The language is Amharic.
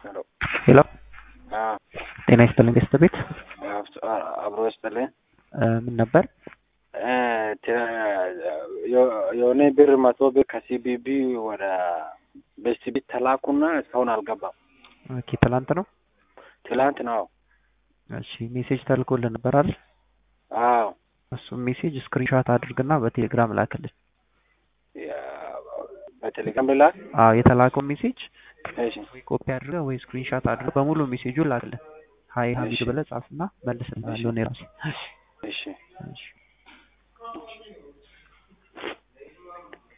ሄሎ ሄሎ አዎ ጤና ይስጥልኝ ገስት ቤት አብሮ ይስጥልኝ። ምን ነበር? እ ተ- የ- የሆነ ብር መቶ ብር ከሲቢቢ ወደ በሲቢ ተላኩና እስካሁን አልገባም። ኦኬ ትላንት ነው። ትላንት ነው። እሺ ሜሴጅ ተልኮልን ነበር አይደል? አዎ እሱም ሜሴጅ ስክሪንሾት አድርግና በቴሌግራም ላክልን። ያ- በቴሌግራም ብላክ። አዎ የተላከው ሜሴጅ እሺ ወይ ኮፒ አድርገህ ወይ ስክሪንሾት አድርገህ በሙሉ ሜሴጁን ላክልን። ሀይ ሀሚድ እሺ። ብለህ ጻፍና መልስልሃለሁ እኔ ራሴ። እሺ እሺ